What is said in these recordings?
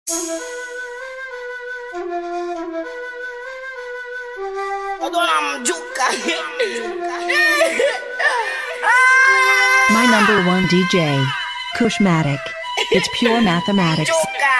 My number one DJ, Kushmatic. It's pure mathematics.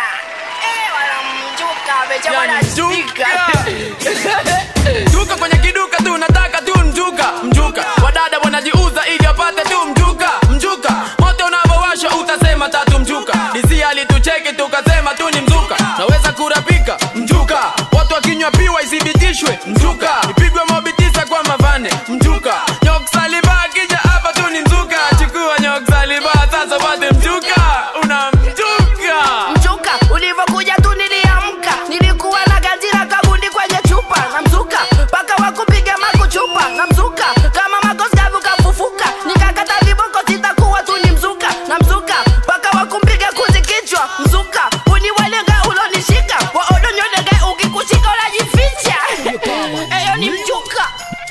Mjuka kwenye kiduka tu nataka tu mjuka mjuka wadada wanajiuza ili apate tu mjuka mjuka moto unavyowasha utasema tatu mjuka disi alitucheki tukasema tu ni mzuka naweza kurapika mjuka watu wakinywa piwa isibitishwe mjuka ipigwe mobi tisa kwa mavane mjuka nyoksaliba akija hapa tu ni mzuka chukua nyoksaliba sasa pate mjuka una mjuka mzuka ulivyokuja tu niliamka nilikuwa na gazira kabundi kwenye chupa na mzuka mpaka wakupiga makuchupa na mzuka kama makoskavu kafufuka nikakata viboko sitakuwa tu ni mzuka na mzuka mpaka wakumpiga kuzi kichwa mzuka uniwalega ulonishika waodonyodege ukikushika unajificha eyo ni mjuka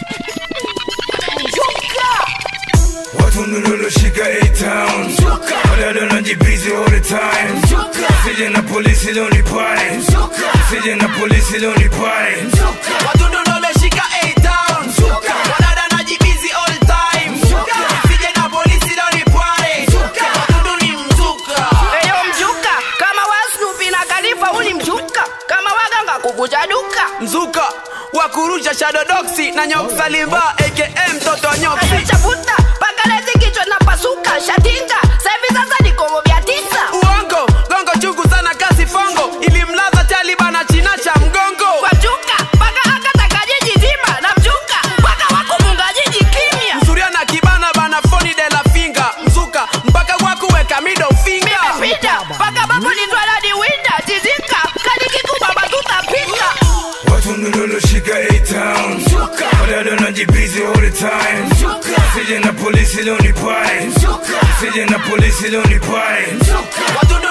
mjuka Watu niloloshika A-Town Wadada najibizi all the time Sije na polisi leo ni pale Sije na polisi leo ni pale Wadudu ndo wameshika A-Town. Wadada najibizi all time. Sije na polisi leo ni pware. Wadudu ni mzuka. eyo mjuka kama wasnupi na kalifa uni mjuka kama waganga kuvuja duka mzuka wa kurusha shadodoksi na nyoksalimba aka mtoto wa nyoksi chafuta pakalezi kichwa na pasuka shatinga sahivi sasa ni komo vya tisa uongo gongo chungu sana kasi fongo ilimlaza taliba na china cha mgongo kwa mjuka mpaka akataka jiji zima na mjuka mpaka wakumunga jiji kimya msuria na kibana bana foni de la finga mzuka mpaka wakuweka middle finger pita mpaka babu nitwaladi winda tizika kalikikuba batutapika Watu niloloshika A-Town Wadada najibizi all the time Sije na polisi leo ni pale Sije na polisi leo ni pale wadudu